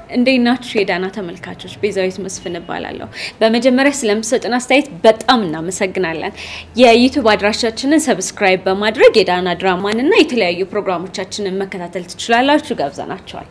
እንዴት ናችሁ የዳና ተመልካቾች? ቤዛዊት መስፍን እባላለሁ። በመጀመሪያ ስለምሰጥን አስተያየት በጣም እናመሰግናለን። የዩቱብ አድራሻችንን ሰብስክራይብ በማድረግ የዳና ድራማን እና የተለያዩ ፕሮግራሞቻችንን መከታተል ትችላላችሁ። ጋብዘናቸዋል።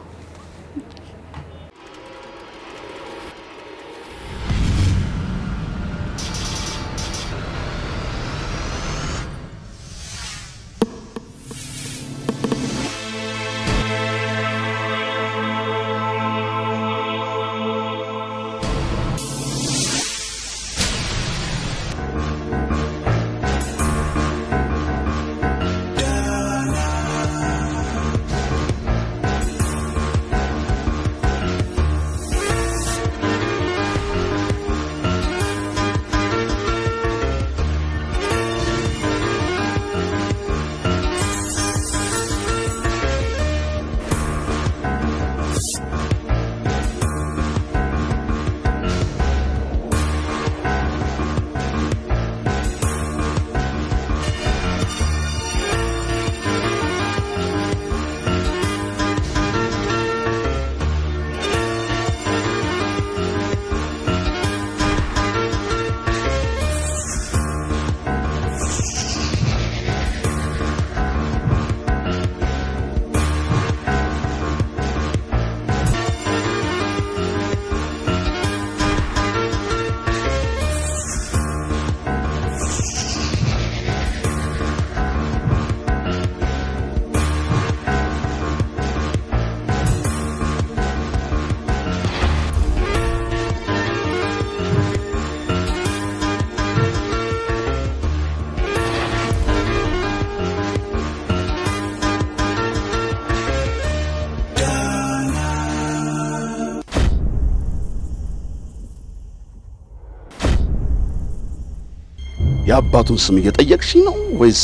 የአባቱን ስም እየጠየቅሽኝ ነው ወይስ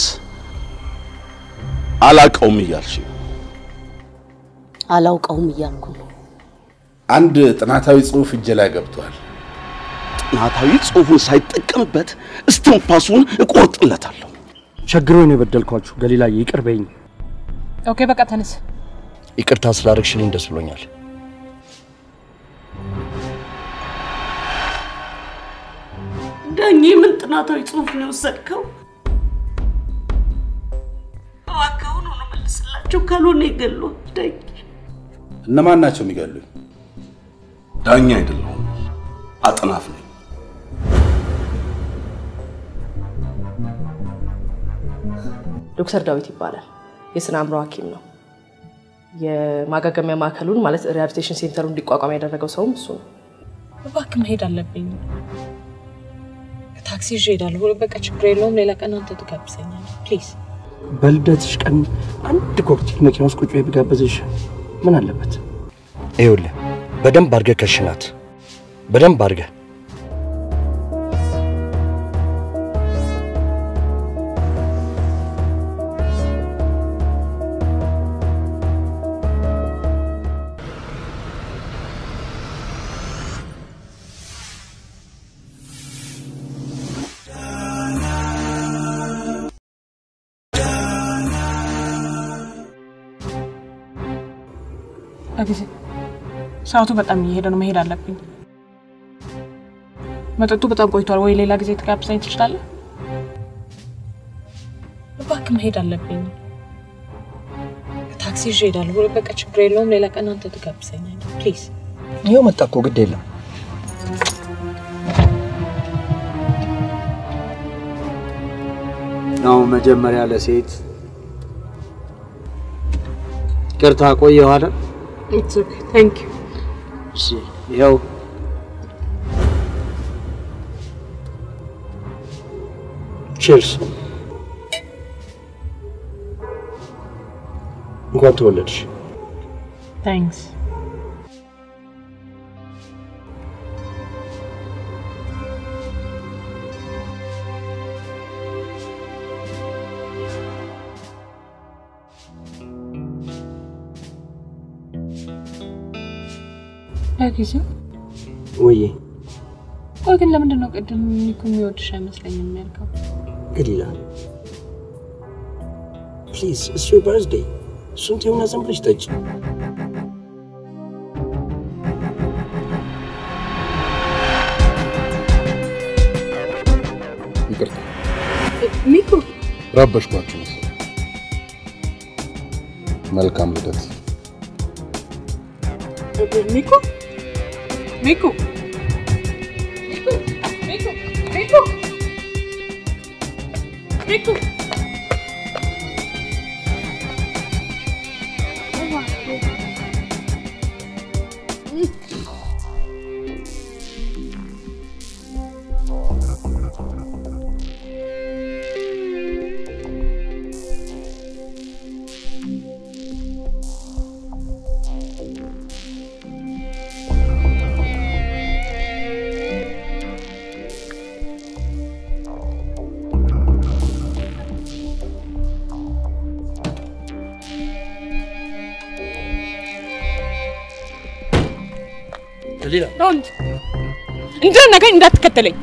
አላቀውም እያልሽ ነው? አላውቀውም እያልኩ ነው። አንድ ጥናታዊ ጽሑፍ እጄ ላይ ገብቷል። ጥናታዊ ጽሑፉን ሳይጠቀምበት እስትንፋሱን እቆርጥለታለሁ። ቸግሮኝ ነው የበደልኳችሁ። ገሊላዬ ይቅር በይኝ። ኦኬ በቃ ተነስ። ይቅርታ ስላደረግሽልኝ ደስ ብሎኛል። ዳኜ ምን ጥናታዊ ጽሑፍ ነው የወሰድከው? እባክህ ነው መልስላቸው፣ ካልሆነ ይገሉ። ዳኜ እነማን ናቸው የሚገሉኝ? ዳኛ አይደለሁም፣ አጥናፍ ነኝ። ዶክተር ዳዊት ይባላል። የስነ አእምሮ ሐኪም ነው። የማገገሚያ ማዕከሉን ማለት ሪሃቢሊቴሽን ሴንተሩ እንዲቋቋም ያደረገው ሰውም እሱ ነው። እባክህ መሄድ አለብኝ። ታክሲ ይዤ እሄዳለሁ። በቃ ችግር የለውም። ሌላ ቀን አንተ ትጋብዘኛለህ ፕሊዝ። በልደትሽ ቀን አንድ ኮክቴል መኪና ውስጥ ቁጭ ብዬ ብጋብዝሽ ምን አለበት? ይኸውልህ በደንብ አድርገህ ከሽናት፣ በደንብ አድርገህ ጊዜ ሰዓቱ በጣም እየሄደ ነው። መሄድ አለብኝ። መጠጡ በጣም ቆይቷል። ወይ ሌላ ጊዜ ትጋብዘኝ ትችላለህ? እባክህ መሄድ አለብኝ። ታክሲ ይዤ እሄዳለሁ። በቃ ችግር የለውም። ሌላ ቀን አንተ ትጋብዘኛለህ ፕሊዝ። ይኸው መጣ እኮ ግድ የለም። ነው መጀመሪያ ለሴት ይቅርታ ቆየሁ አይደል? ኢትስ ኦኬ ታንክ ዩ። እሺ ይኸው ቺርስ። እንኳን ተወለድሽ። ታንክስ። ለጊዜው ወይዬ ቆይ ግን ለምንድን ነው ቅድም እኮ የሚወድሽ አይመስለኝም ያልከው? ገሊላ ፕሊዝ ኢትስ ዮር በርዝዴይ። እሱን ተይውና ዝም ብለሽ ጠጪ። ረበሽኳችሁ መሰለኝ። መልካም ልደት። ሚኩ ሚኩ ሚኩ ሚኩ ሚኩ ሚኩ ገሊላ ሮንድ እንዳነገኝ እንዳትከተለኝ።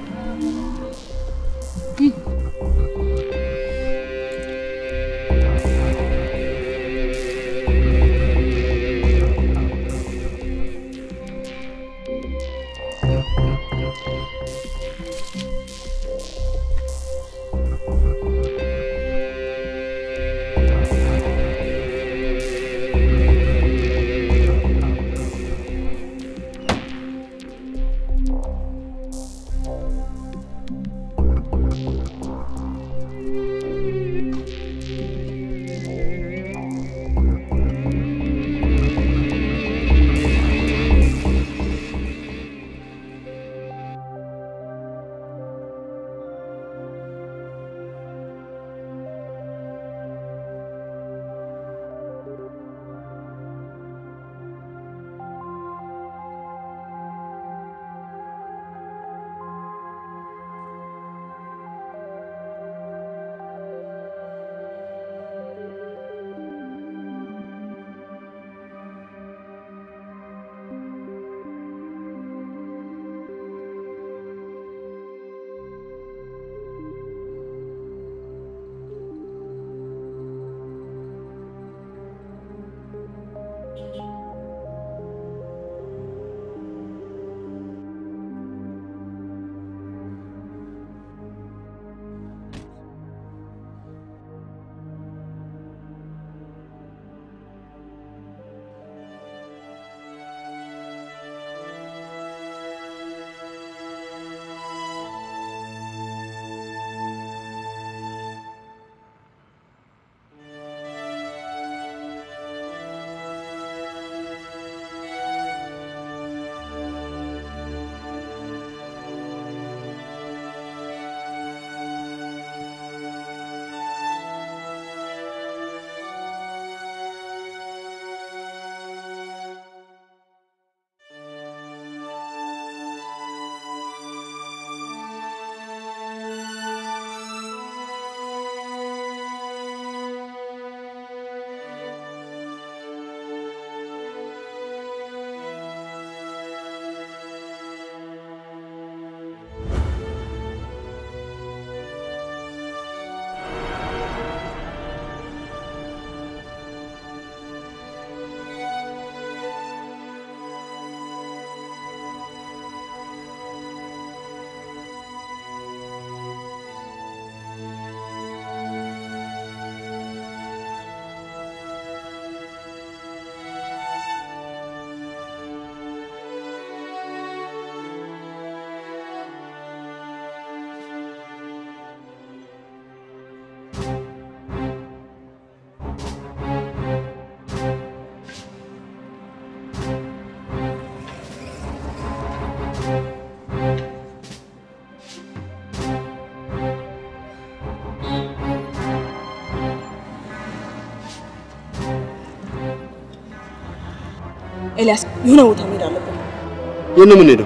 ኤልያስ የሆነ ቦታ መሄድ አለብን። የት ነው የምንሄደው?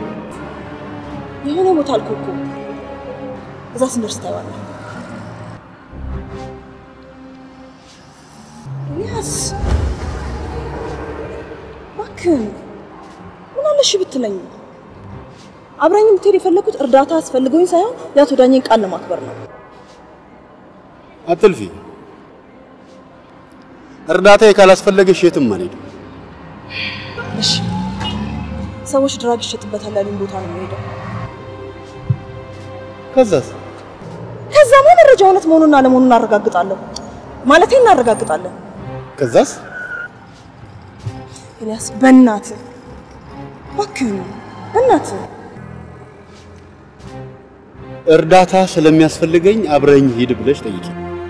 የሆነ ቦታ አልኩህ እኮ እዛ ስንደርስ ታየዋለህ። ኤልያስ እባክህን ምን አለ እሺ ብትለኝ። አብራኝ የምትሄድ የፈለኩት እርዳታ አስፈልገውኝ ሳይሆን የአቶ ዳኘን ቃል ለማክበር ነው። አትልፊ። እርዳታ ካላስፈለገሽ የትም አልሄድም። እሺ ሰዎች ድራግ ይሸጥበታል ያሉኝ ቦታ ነው የምሄደው። ከዛስ? ከዛማ መረጃ እውነት መሆኑን አለመሆኑን እናረጋግጣለሁ። ማለቴ እናረጋግጣለን። ከዛስ ኤልያስ በእናትህ እባክህ በእናትህ እርዳታ ስለሚያስፈልገኝ አብረኝ ሂድ ብለሽ ጠይቂ።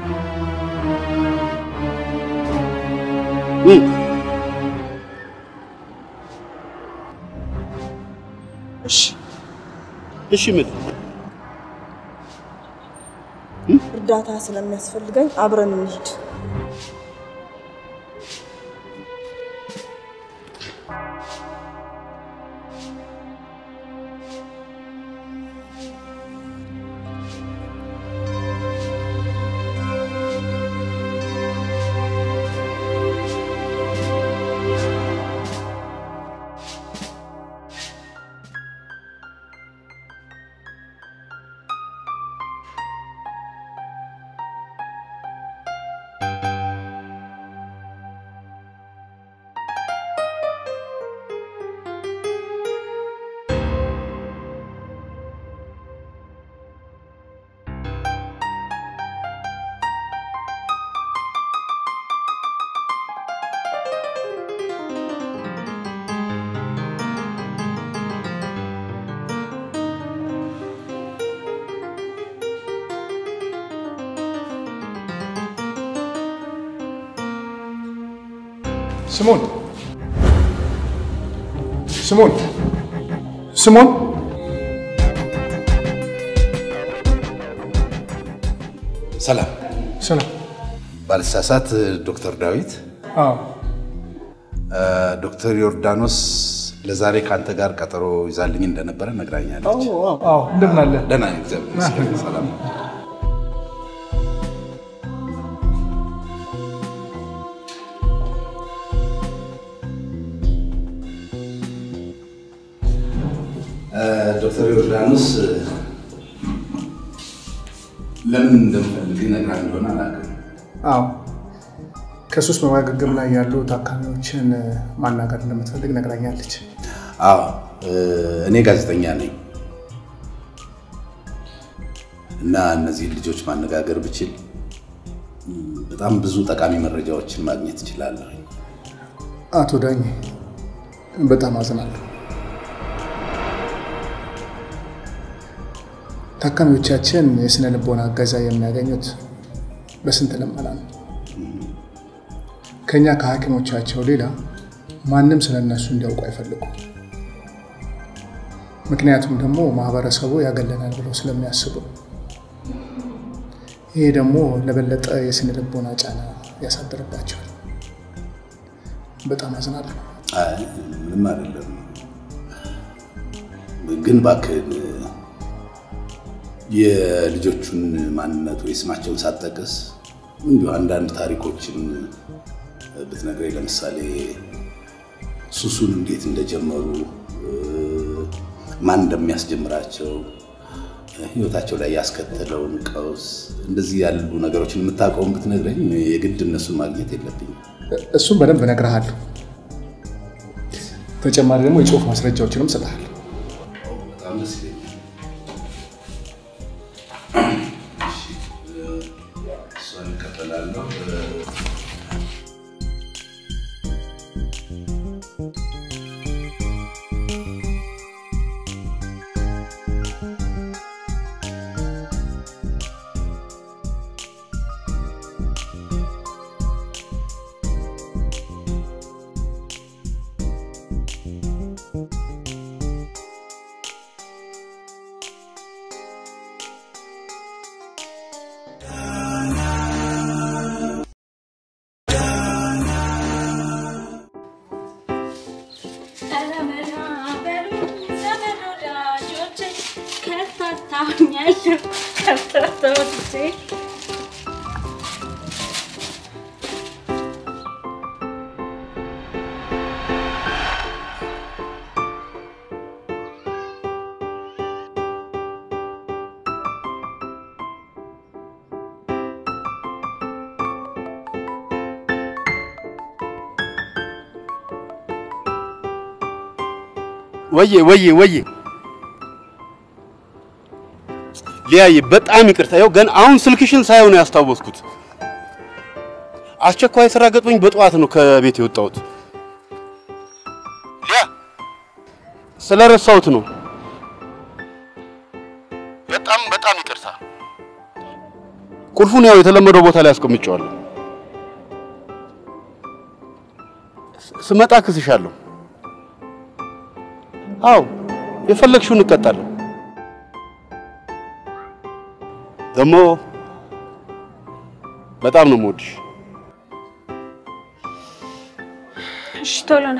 እም፣ እሺ እሺ ምን እርዳታ ስለሚያስፈልገኝ አብረን እንሂድ። ስሞን ስሞን ስሞን ሰላም ሰላም። ባልሳሳት ዶክተር ዳዊት አዎ እ፣ ዶክተር ዮርዳኖስ ለዛሬ ከአንተ ጋር ቀጠሮ ይዛልኝ እንደነበረ ነግራኛለች። አዎ፣ እንደምን አለ? ደህና ነኝ፣ እግዚአብሔር ይመስገን። ሰላም ነው። እ፣ ዶክተር ዮርዳኖስ እ፣ ለምን እንደምፈልግ ነግራ እንደሆነ አላውቅም። አዎ ከሱስ በማገገም ላይ ያሉ ታካሚዎችን ማናገር እንደምትፈልግ ነግራኛለች። አዎ እ፣ እኔ ጋዜጠኛ ነኝ እና እነዚህን ልጆች ማነጋገር ብችል እም፣ በጣም ብዙ ጠቃሚ መረጃዎችን ማግኘት እችላለሁ። አቶ ዳኝ በጣም አዝናለሁ። ታካሚዎቻችን የስነ ልቦና እገዛ የሚያገኙት በስንት ልመና ነው። ከኛ ከሐኪሞቻቸው ሌላ ማንም ስለ እነሱ እንዲያውቁ አይፈልጉም። ምክንያቱም ደግሞ ማህበረሰቡ ያገለናል ብለው ስለሚያስቡ፣ ይሄ ደግሞ ለበለጠ የስነ ልቦና ጫና ያሳድርባቸዋል። በጣም አዝናለሁ። አይ ምንም አይደለም፣ ግን እባክህን የልጆቹን ማንነት ወይ ስማቸውን ሳትጠቅስ እንዲሁ አንዳንድ ታሪኮችን ብትነግረኝ፣ ለምሳሌ ሱሱን እንዴት እንደጀመሩ፣ ማን እንደሚያስጀምራቸው፣ ህይወታቸው ላይ ያስከተለውን ቀውስ፣ እንደዚህ ያሉ ነገሮችን የምታውቀውን ብትነግረኝ፣ የግድ እነሱን ማግኘት የለብኝም። እሱም በደንብ እነግርሃለሁ። ተጨማሪ ደግሞ የጽሁፍ ማስረጃዎችንም እሰጥሃለሁ። በጣም ደስ ይለኛል። እሺ፣ እሷን እቀበላለሁ። ወዬ ወዬ ወዬ ሊያዬ በጣም ይቅርታ። ይኸው ገና አሁን ስልክሽን ሳይሆን ያስታወስኩት አስቸኳይ ስራ ገጥሞኝ በጠዋት ነው ከቤት የወጣሁት። ሊያ ስለረሳሁት ነው። በጣም በጣም ይቅርታ። ቁልፉን ያው የተለመደው ቦታ ላይ አስቀምጨዋለሁ። ስመጣ ክስሻለሁ። አዎ የፈለግሽውን እንቀጣለን። ደግሞ በጣም ነው የምወድሽ። እሺ ቶሎ ና።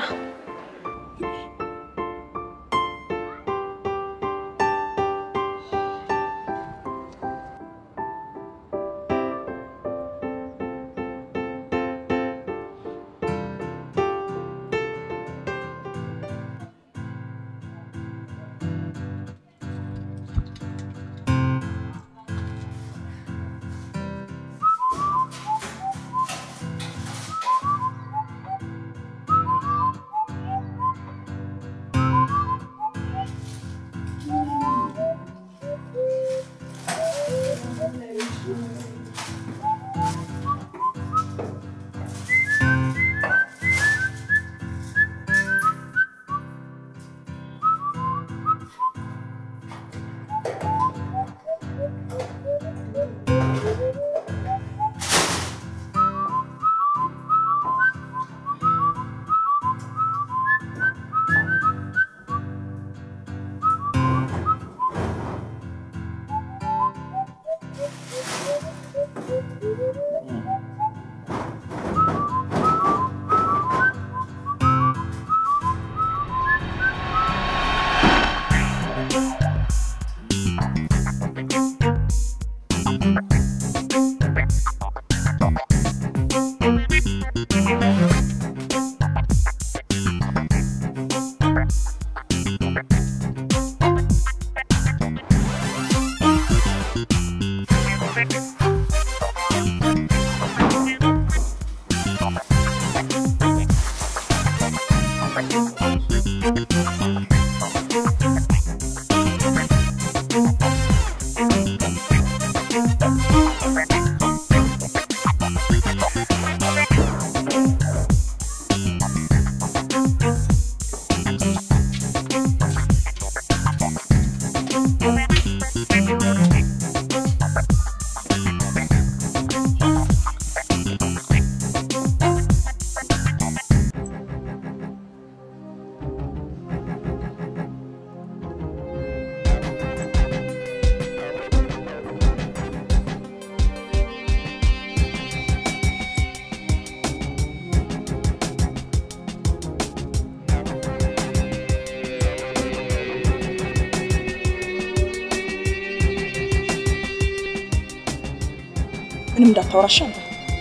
ምንም እንዳታወራሽ አንተ።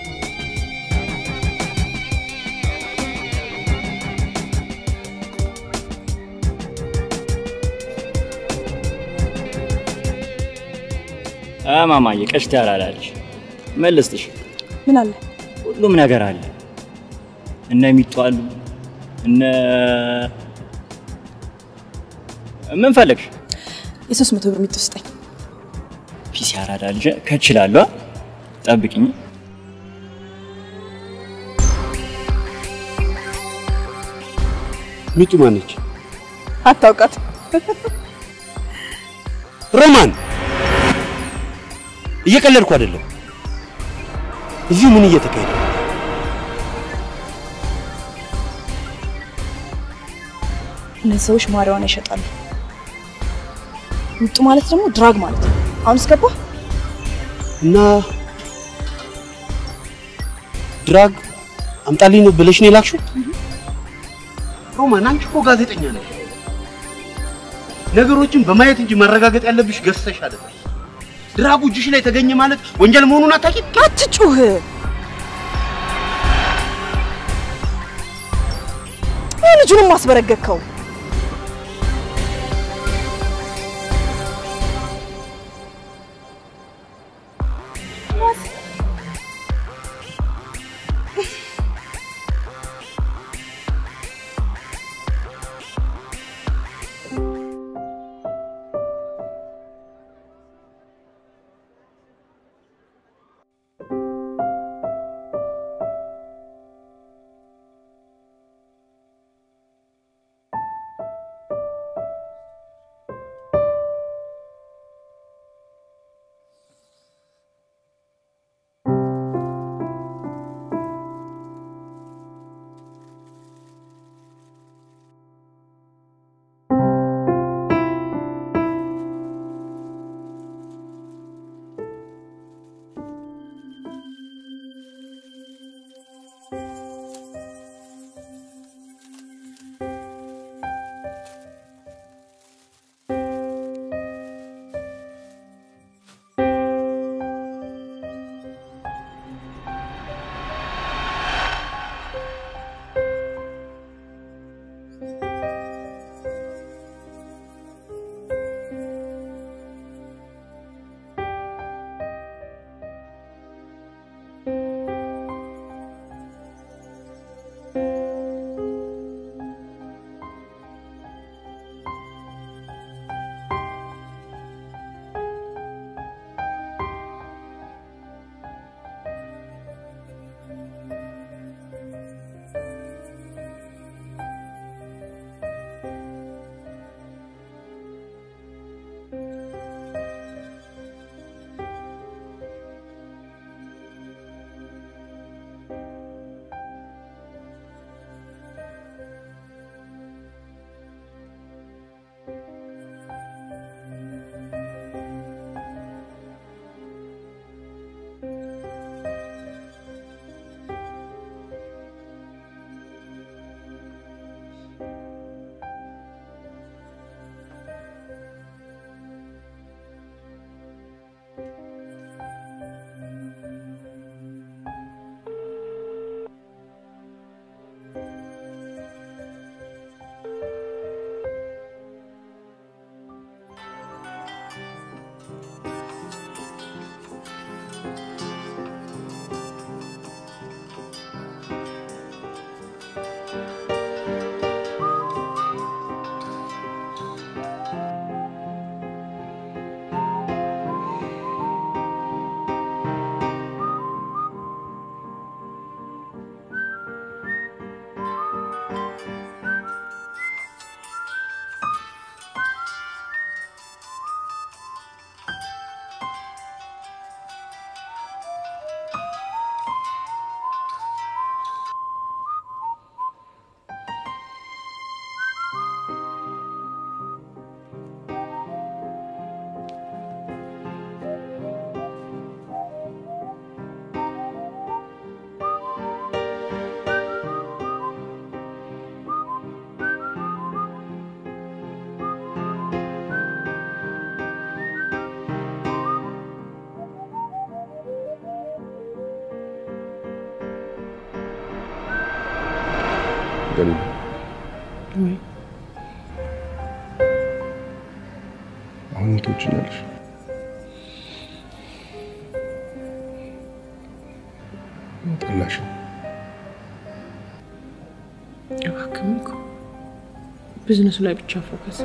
ማማዬ ቀሽት ያላላለሽ ምን ልስጥሽ? ምን አለ? ሁሉም ነገር አለ። እነ ሚጡ አሉ። እነ ምን ፈለግሽ? የሶስት መቶ ብር ሚጡ ስጠኝ። ፒሲ አራዳ ልጅ ከችላለሁ። ጠብቂኝ። ሚጡ ማነች? አታውቃት? ሮማን፣ እየቀለድኩ አይደለም። እዚህ ምን እየተካሄደ ነው? እነዚህ ሰዎች ማሪዋና ይሸጣሉ። ሚጡ ማለት ደግሞ ድራግ ማለት ነው። አሁን እስገባ እና ድራግ አምጣልኝ ነው ብለሽ ነው የላክሽው? ሮማን፣ አንቺ እኮ ጋዜጠኛ ነሽ። ነገሮችን በማየት እንጂ ማረጋገጥ ያለብሽ ገዝተሽ አይደለም። ድራጉ እጅሽ ላይ ተገኘ ማለት ወንጀል መሆኑን አታውቂም? አትጩህ። ልጁንም አስበረገግከው። ገሊላ ወይ አሁን ትወጂኛለሽ? ጠላሽኝ? እባክህም እኮ ቢዝነሱ ላይ ብቻ ፎከስ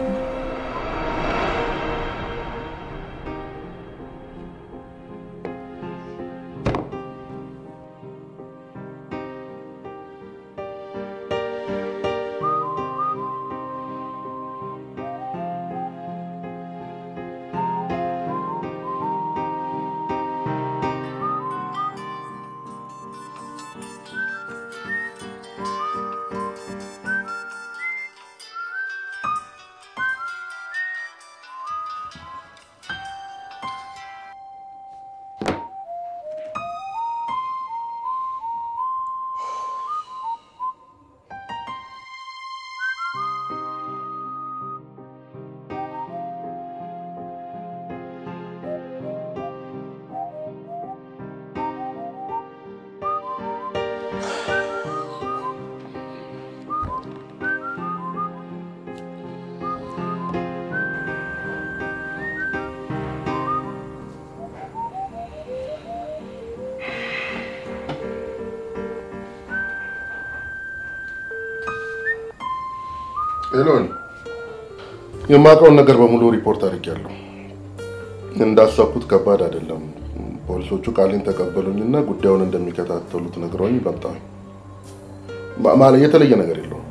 ሄሎን የማውቀውን ነገር በሙሉ ሪፖርት አድርጌያለሁ። እንዳሰብኩት ከባድ አይደለም። ፖሊሶቹ ቃሌን ተቀበሉኝና ጉዳዩን እንደሚከታተሉት ነግረውኝ መጣሁ። ማ- ማለት የተለየ ነገር የለውም።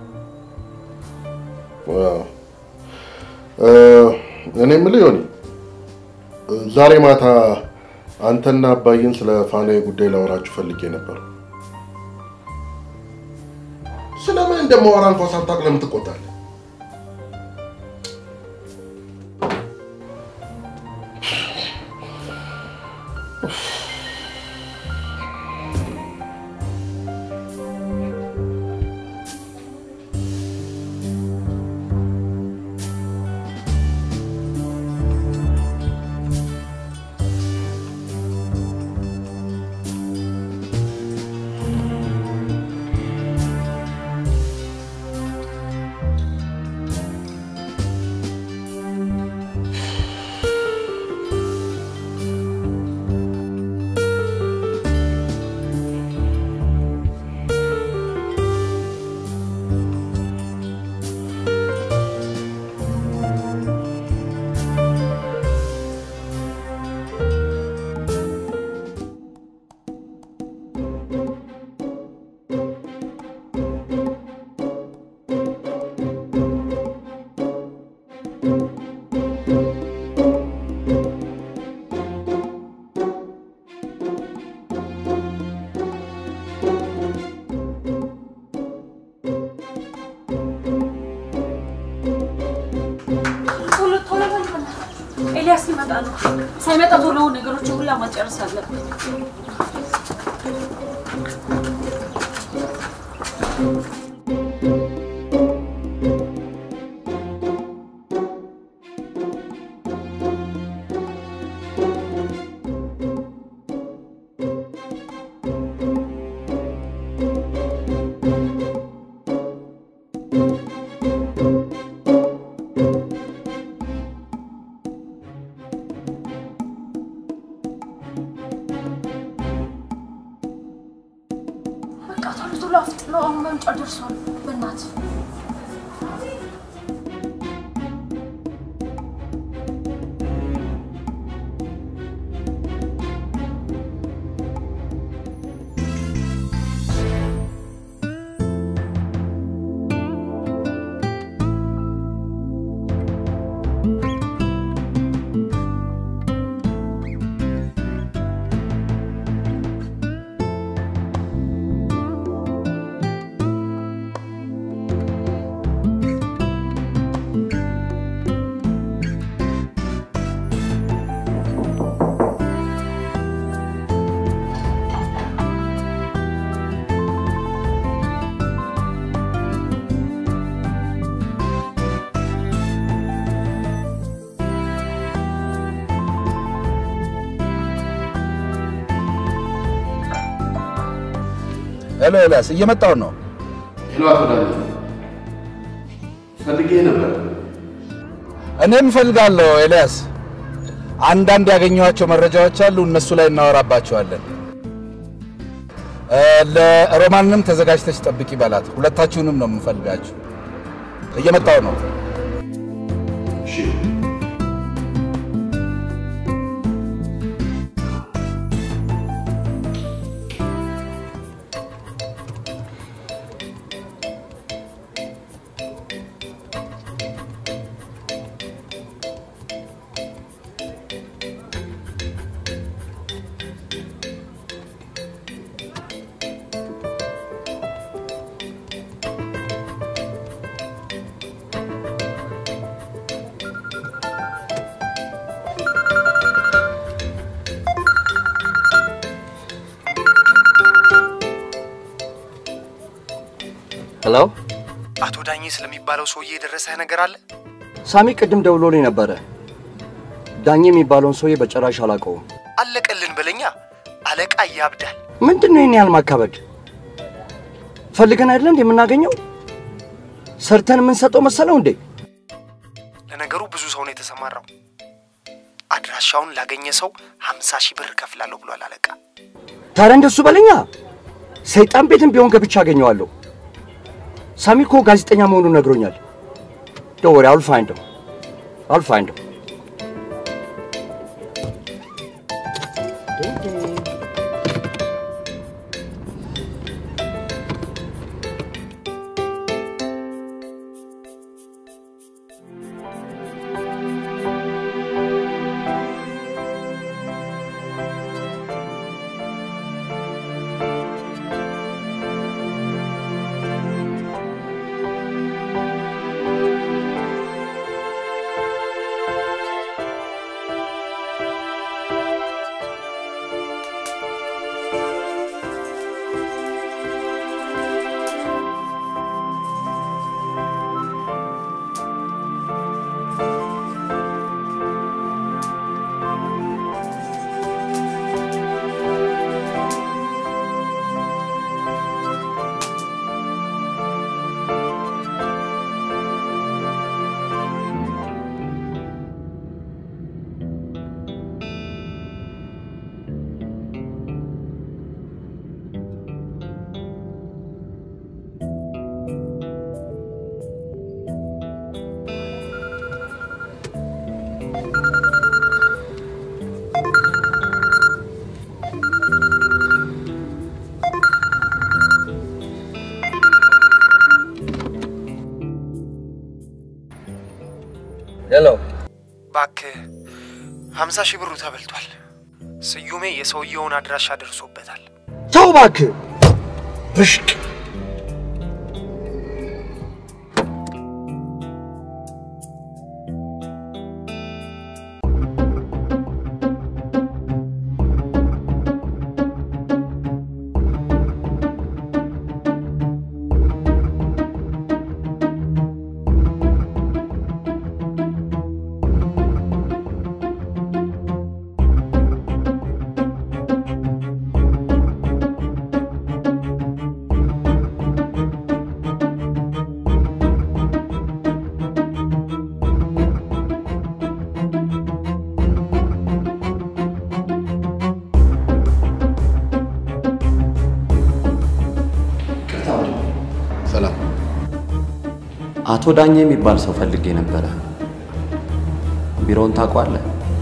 ዋው። እ፣ እኔ የምልህ ዮኒ፣ ዛሬ ማታ አንተና አባዬን ስለ ፋናዬ ጉዳይ ላወራችሁ ፈልጌ ነበር። ስለምን እንደማወራ እንኳን ሳታውቅ ለምን ትቆጣለህ? ቶሎ ቶሎ በል በእናትህ። ኤልያስ ሊመጣ ነው። ሳይመጣ ቶሎ ነገሮችን ሁላ ማጨረስ አለብን። በቃ ቶሎ ቶሎ አፍጥነው። አሁን መምጫ ደርሷል። በእናትህ ሄሎ ኤልያስ፣ እየመጣሁ ነው። ሄሎ፣ አቶ ዳንኤል ፈልጌ ነበር። እኔም እፈልጋለሁ ኤልያስ። አንዳንድ ያገኘኋቸው መረጃዎች አሉ፣ እነሱ ላይ እናወራባቸዋለን። እ፣ ለሮማንም ተዘጋጅተች ጠብቂ በላት። ሁለታችሁንም ነው የምፈልጋችሁ። እየመጣው ነው። ሄሎ አቶ ዳኜ ስለሚባለው ሰውዬ የደረሰህ ነገር አለ? ሳሚ ቅድም ደውሎልኝ ነበረ። ዳኜ የሚባለውን ሰውዬ በጭራሽ አላውቀውም። አለቀልን በለኛ። አለቃ ያብዳል። ምንድን ነው ይህን ያህል ማካበድ? ፈልገን አይደለ እንዴ የምናገኘው? ሰርተን የምንሰጠው መሰለው እንዴ? ለነገሩ ብዙ ሰው ነው የተሰማራው። አድራሻውን ላገኘ ሰው ሀምሳ ሺህ ብር እከፍላለሁ ብሏል አለቃ። ታዲያ እንደሱ በለኛ። ሰይጣን ቤትም ቢሆን ገብቻ አገኘዋለሁ። ሳሚ እኮ ጋዜጠኛ መሆኑን ነግሮኛል። ዶንት ወሪ አል ፋይንድ አል ፋይንድ ሄሎ እባክህ ሀምሳ ሺህ ብሩ ተበልቷል። ስዩሜ የሰውየውን አድራሻ ደርሶበታል። ተው እባክህ ብሽቅ ሰላም። አቶ ዳኜ የሚባል ሰው ፈልጌ ነበረ። ቢሮውን ታውቀዋለህ?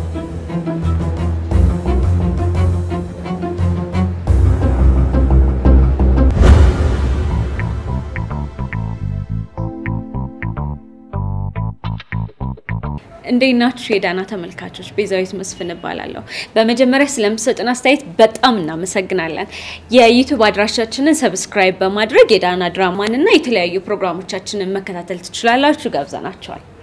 እንዴት ናችሁ የዳና ተመልካቾች? ቤዛዊት መስፍን እባላለሁ። በመጀመሪያ ስለምሰጥን አስተያየት በጣም እናመሰግናለን። የዩቱብ አድራሻችንን ሰብስክራይብ በማድረግ የዳና ድራማን እና የተለያዩ ፕሮግራሞቻችንን መከታተል ትችላላችሁ። ጋብዘናቸዋል።